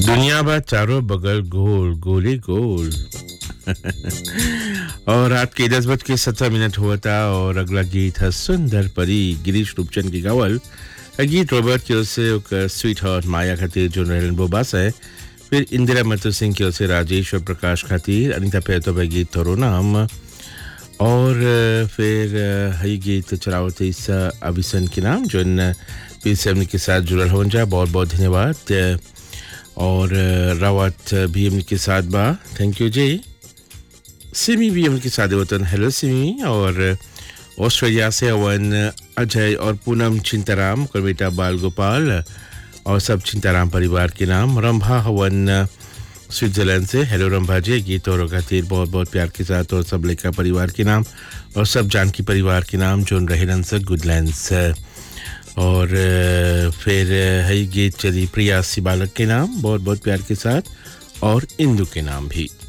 दुनिया भर चारों बगल गोल गोले गोल और रात के दस बज के सत्रह मिनट हुआ था और अगला गीत है सुंदर परी गिरीश रूपचंद की गावल अ गीत रॉबर्ट की ओर से ओकर स्वीट हार्ट माया खातिर जो नरेन बोबास है फिर इंदिरा मथुर सिंह की ओर से राजेश और प्रकाश खातिर अनिता पेतो भाई गीत थोरो नाम और अ, फिर अ, हई गीत चलावत ईसा अभिसन के नाम जो इन पी सेवन के साथ जुड़ल हो जा बहुत बहुत धन्यवाद अ, और अ, रावत भी उनके साथ बा थैंक यू जी सिमी भी उनके साथ वतन हेलो सिमी और ऑस्ट्रेलिया से अवन अजय और पूनम चिंताराम और बेटा बाल गोपाल और सब चिंताराम परिवार के नाम रंभा हवन स्विट्जरलैंड से हेलो रंभा जी गीत और खातिर बहुत बहुत प्यार के साथ और सब लेखा परिवार के नाम और सब जानकी परिवार के नाम जो रहेलन से गुडलैंड से और अ, फिर अ, है गीत चली प्रिया सी बालक के नाम बहुत बहुत प्यार के साथ और इंदू के नाम भी